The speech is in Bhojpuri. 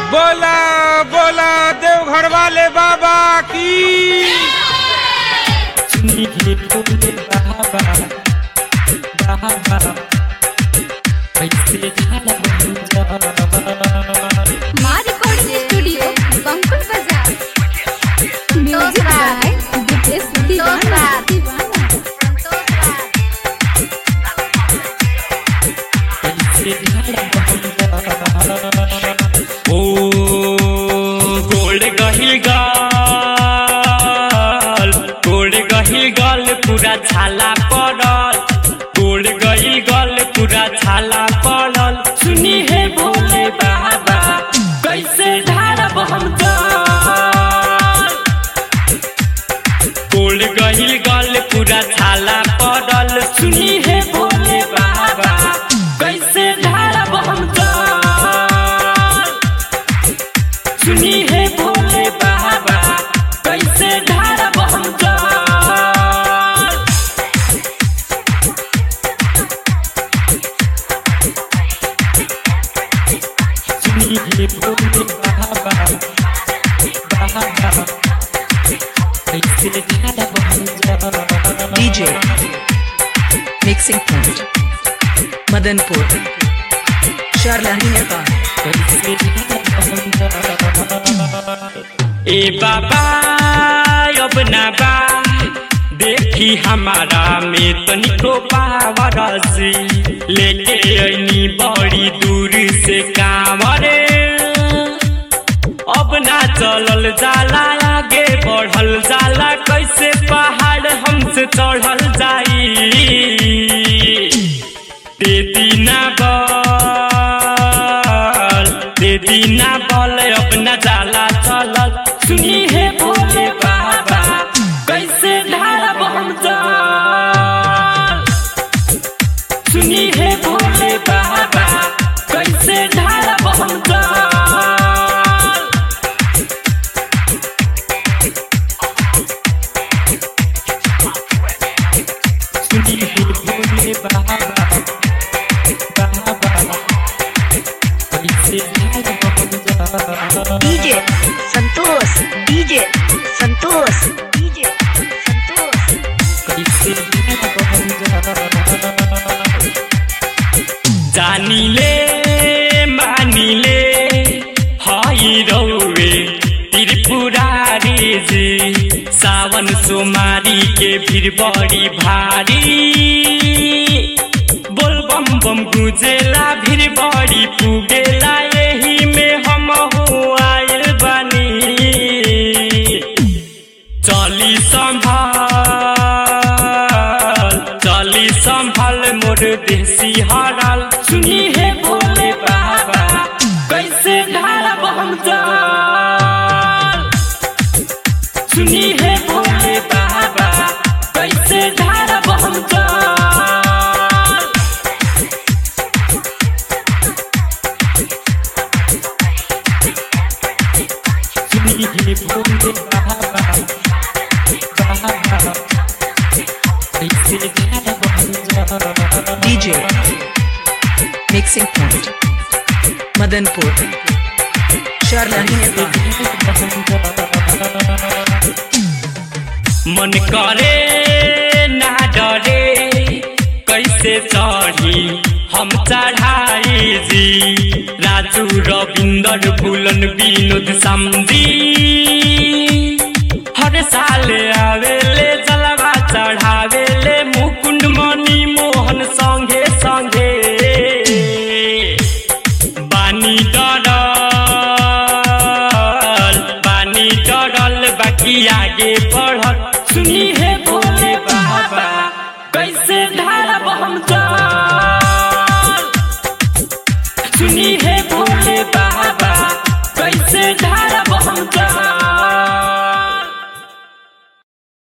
बोला बोला देवघर वाले बाबा की सुनिए बोले बाबा बाबा कैसे झाला बंजा माँ रिकॉर्डिंग स्टूडियो बंकुल बाजार म्यूजिक बाय दिपेश दीवाना दीवाना कैसे झाला बंजा ओ गोल्ड गहिल गाल गोल्ड गहिल गाल पूरा छाला पड़ल गोल्ड गहिल गाल पूरा छाला पड़ल सुनी है भोले बाबा कैसे ढारब हम जल गोल्ड गहिल गाल पूरा छाला पड़ल सुनी है भोले बाबा कैसे ढारब हम जल सुनी है भोले बाबा कैसे ढारब हम जल सुनी है भोले बाबा बाबा कैसे ढारब हम जल DJ Mixing Point Madanpur Sharlahi Nepal ए बाबा अब ना बा देखी हमारा में तनिको पावरसी लेके ऐनी बड़ी दूर से कांवरे अब ना चलल जाला आगे बढ़ल जाला कैसे पहाड़ हमसे चढ़ल जाई दे दीना बल दे दीना बल अपना जाला चलल सुनी है भोले बाबा कैसे ढारब हम जल सुनी है भोले बाबा कैसे ढारब हम जल सुनी है भोले बाबा बाबा कैसे ढारब हम जल DJ Santosh DJ Santosh DJ Santosh कैसे जानिले मानिले हई रौवे त्रिपुरारी जी सावन सोमारी के भीड़ बड़ी भारी बोल बम बम गुजेला भीड़ बड़ी पुगेला यही में हम हो आयल बानी चली संभाल चली संभाल मोर देसी हराल सुनी है भोले बाबा कैसे ढारब हम जल सुनी है भोले बाबा कैसे ढारब हम जल सुनी है भोले बाबा बाबा कैसे ढारब हम जल DJ Mixing Point Madanpur Sharlahi Nepal मन करे ना डरे कैसे चढ़ी हम चढ़ाई जी राजू रविंदर फूलन विनोद समझी हर साल आवेले जलवा चढ़ावेले मुकुंद मणि मोहन संगे संगे बानी डरल बानी डरल बाकी आगे बढ़ल सुनी है भोले बाबा कैसे ढारब हम जल